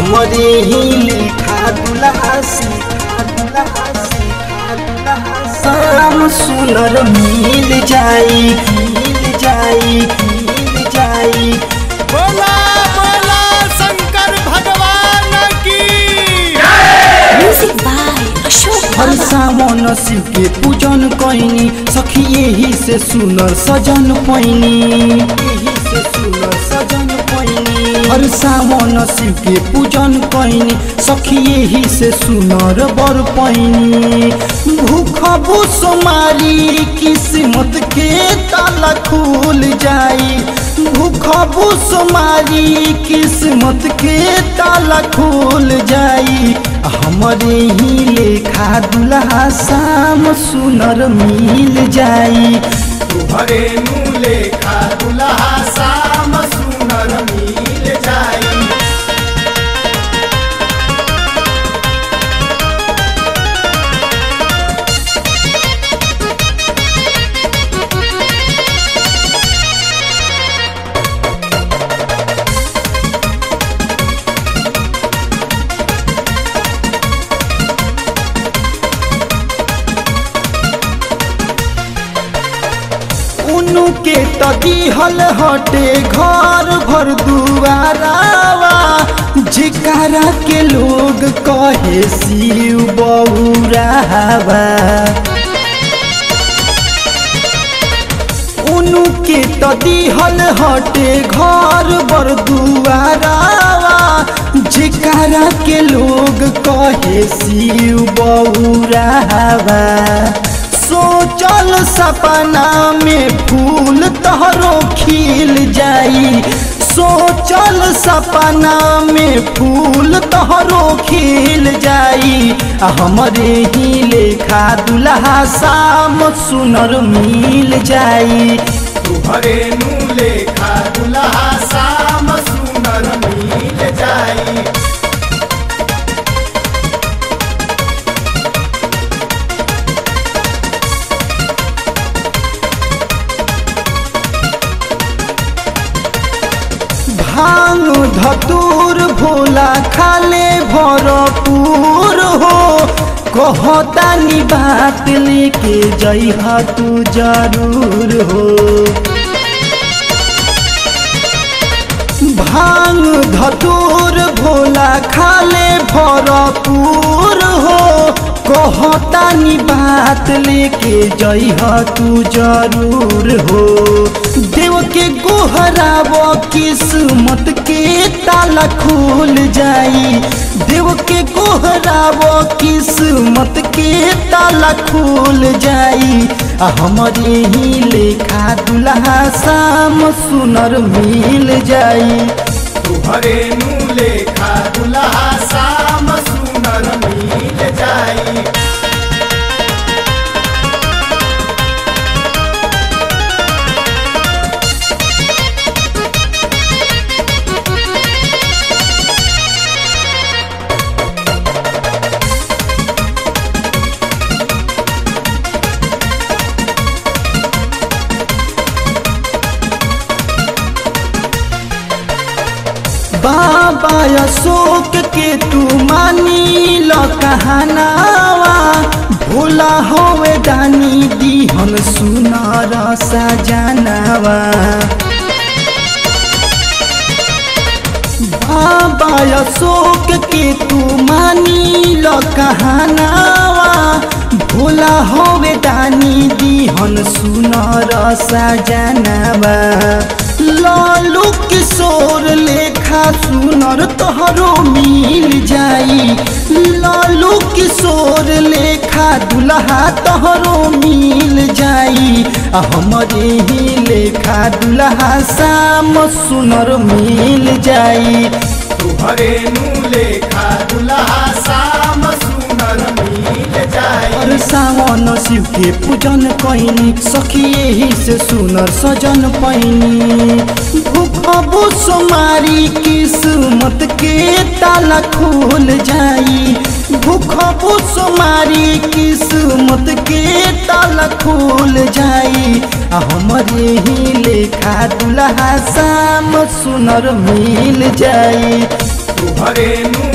हमरे ही लेखा दुल्हा सीखा दुल्हा सीखा दुल्हा शाम सुनर मिल जाई मिल जाई मिल जाई बोला बोला शंकर भगवान की Music by Ashok Har Baba. सावन शिव के पूजन कैनी सखी यही से सुनर सजन पैनी यही से सुनर सजन पैनी हर सावन शिव के पूजन कैनी सखी यही से सुनर बर पैनी भूख भूस मारी किस्मत के ताला खुल जाई भूख भूस मारी किस्मत के ताला खुल जाई हमरे ही लेखा दुल्हा शाम सुनर मिल जाई तुहरे नु लेखा दुल्हा शाम सुनर मिल जाई उनु के त दिहल हटे घर भर दुआरावा जिकारा के लोग कहे शिव बहुरावा उनु के त दिहल हटे घर बर दुआरावा जिकारा के लोग कहे शिव बहुरावा सोचल सपना में फूल तहरो खिल जाई सोचल सपना में फूल तहरो खिल जाई आ हमरे ही लेखा दुल्हा शाम सुनर मिल जाई तुहरे नु लेखा दुल्हा शाम सुनर मिल जाई भांग धतूर भोला खाले भरपूर हो कहतानी बात लेके जइहा तू जरूर हो भांग धतूर भोला खाले भरपूर हो कहतानी बात लेके जइहा तू जरूर हो देव के गोहराब किस्मत के ताला खुल जाई देव के गोहराब किस्मत के ताला खुल जाई आ हमरे ही लेखा दुल्हा शाम सुनर मिल जाई तुहरे नु लेखा दुल्हा शाम सुनर मिल जाई बाबा अशोक के तू मानी ल कहनावा भोला होवे दानी दीहन सुनार सजनावा बाबा अशोक के तू मानी ल कहनावा भोला होवे दानी दीहन सुनार सजनावा लालू किशोर लेखा सुनर तोहरो मिल जाई लालू किशोर लेखा दुल्हा तोहरो मिल जाई आ हमरे ही लेखा दुल्हा शाम सुनर मिल जाई तुहरे नु लेखा दुल्हा शाम सुनर मिल जाई और सावन शिव के पूजन कैनी सखी यही से सुनर सजन पैनी भूखबो सोमारी किस्मत के ताला खुल जाई भूखबो सोमारी किस्मत के ताला खुल जाई आ हमरे ही लेखा दुल्हा शाम सुनर मिल जाई तुहरे नु